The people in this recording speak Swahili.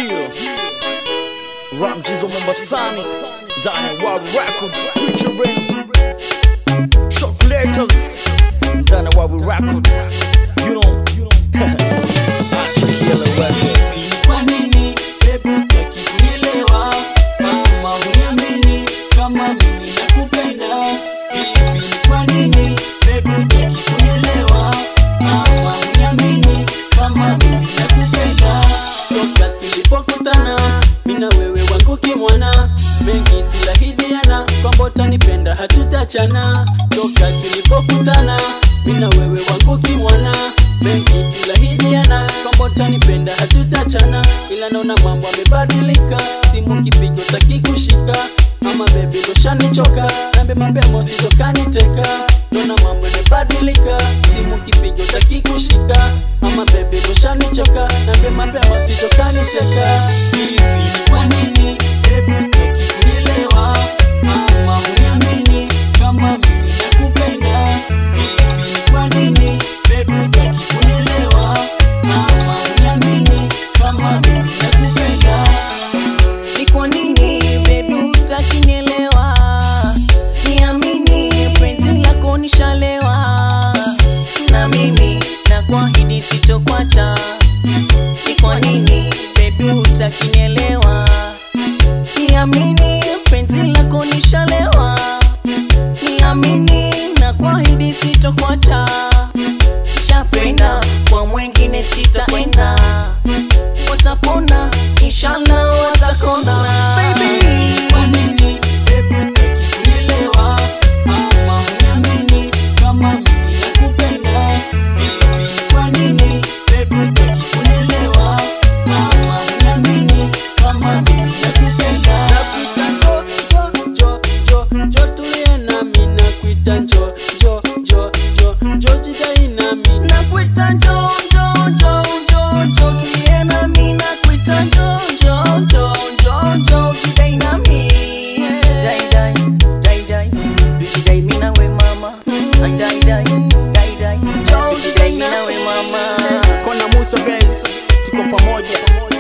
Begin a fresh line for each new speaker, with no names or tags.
Yeah. Ramjizo Mombasani ndani ya World Records featuring Chocolators ndani ya World Records you know acha kile wewe
Kwa nini baby hutaki kunielewa? Ama huniamini kama mimi nakupenda? Hivi ni kwa nini baby hutaki kunielewa? Ama huniamini kama mimi nakupenda? Toka tulipokutana mimi na wewe wangu kimwana, mengi tuliahidiana kwamba utanipenda hatutachana. Toka tulipokutana mimi na wewe wangu kimwana, mengi tuliahidiana kwamba utanipenda hatutachana, ila naona mambo yamebadilika, simu kipigo taki kushika Mama baby ushanichoka, nambe mapema usitokaniteka. Naona mambo yamebadilika, simu kipigo taki kushika Mama baby ushanichoka, nambe mapema usitokaniteka. Hivi ni kwa nini baby hutaki kunielewa? Ama huniamini kama mimi nakupenda? Hivi ni kwa nini baby hutaki kunielewa? Ama huniamini kama mimi nakupenda?
Ni kwa nini baby hutaki nielewa? Niamini penzi lako nishalewa, na mimi nakuahidi sitokwacha. Ni kwa nini baby hutaki nielewa? Niamini penzi lako nishalewa, niamini nakuahidi sitokwacha. Nishapenda kwa mwengine sitaenda, watapona inshallah watakona baby
Kwa nini baby hutaki kunielewa? Ama huniamini kama mimi nakupenda? Hivi ni kwa nini baby hutaki kunielewa? Ama huniamini kama mimi nakupenda? Nakuita njo, njo, njo, njo, njo tulie nami, nakuita njo, njo, njo, njo, njo jidai nami.
nakuita njo njo njo njo njo tulie nami nakuita njo njo njo njo njo jidai nami dai dai dai dai tujidai mimi nawe mama Ai, dai dai dai dai tujidai mimi nawe mama
Kona Musa Bez tuko pamoja